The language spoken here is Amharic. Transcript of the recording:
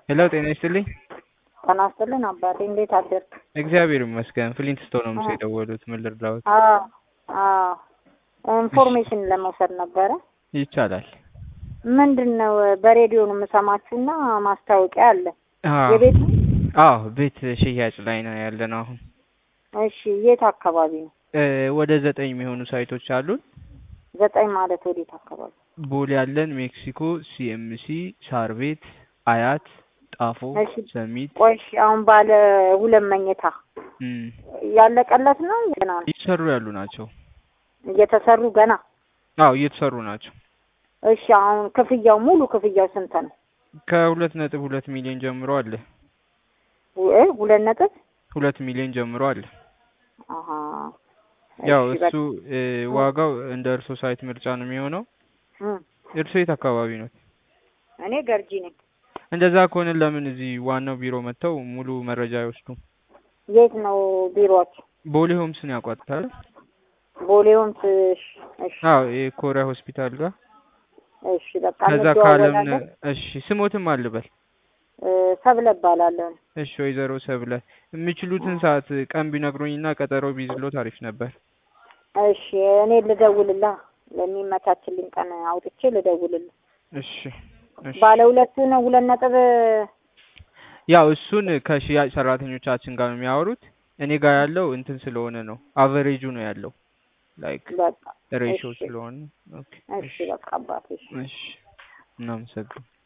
ሄሎ ጤና ይስጥልኝ። ጤና ይስጥልን አባቴ፣ እንዴት አደርክ? እግዚአብሔር ይመስገን። ፍሊንት ስቶን ነው ምስ የደወሉት። ምን ልርዳዎት? አዎ አዎ፣ ኢንፎርሜሽን ለመውሰድ ነበረ። ይቻላል። ምንድን ነው በሬዲዮ ነው የምሰማችሁና ማስታወቂያ አለ አዎ የቤት ነው? አዎ፣ ቤት ሽያጭ ላይ ነው ያለ ነው አሁን። እሺ፣ የት አካባቢ ነው? እ ወደ ዘጠኝ የሚሆኑ ሳይቶች አሉን። ዘጠኝ ማለት ወዴት አካባቢ? ቦሌ ያለን፣ ሜክሲኮ፣ ሲኤምሲ፣ ሳር ቤት፣ አያት፣ ጣፎ፣ እሺ። ሰሚት ቆይ እሺ፣ አሁን ባለ ሁለት መኝታ እም፣ ያለቀለት ነው ገና ነው? እየተሰሩ ያሉ ናቸው። እየተሰሩ ገና? አዎ እየተሰሩ ናቸው። እሺ፣ አሁን ክፍያው ሙሉ ክፍያው ስንት ነው? ከሁለት ነጥብ ሁለት ሚሊዮን ጀምሮ አለ። እ ሁለት ነጥብ ሁለት ሚሊዮን ጀምሮ አለ። አሀ ያው እሺ፣ እሱ እ ዋጋው እንደ እርሶ ሳይት ምርጫ ነው የሚሆነው። በቃ። እም፣ እርሶ የት አካባቢ ነው? እኔ ገርጂ ነኝ። እንደዛ ከሆነ ለምን እዚህ ዋናው ቢሮ መጥተው ሙሉ መረጃ አይወስዱም? የት ነው ቢሮአችሁ? ቦሌ ሆምስን ያውቋታል? ቦሌውን ትሽ እሺ አዎ የኮሪያ ሆስፒታል ጋር እሺ በቃ ከዛ ካለም እንደዋወላለን። እሺ ስሞትም አልበል እ ሰብለ እባላለሁ። እሺ ወይዘሮ ሰብለ የሚችሉትን ሰዓት ቀን ቢነግሩኝና ቀጠሮ ቢይዝሎት አሪፍ ነበር። እሺ እኔ ልደውልልህ ለሚመቻችልኝ ቀን አውጥቼ ልደውልልህ። እሺ እሺ ባለ ሁለቱ ነው ሁለት ነጥብ ያው እሱን ከሽያጭ ሰራተኞቻችን ጋር ነው የሚያወሩት። እኔ ጋር ያለው እንትን ስለሆነ ነው አቨሬጁ ነው ያለው ላይክ በቃ ሬሾ እሺ ስለሆነ ኦኬ እሺ በቃ አባቴ እሺ እሺ እናመሰግን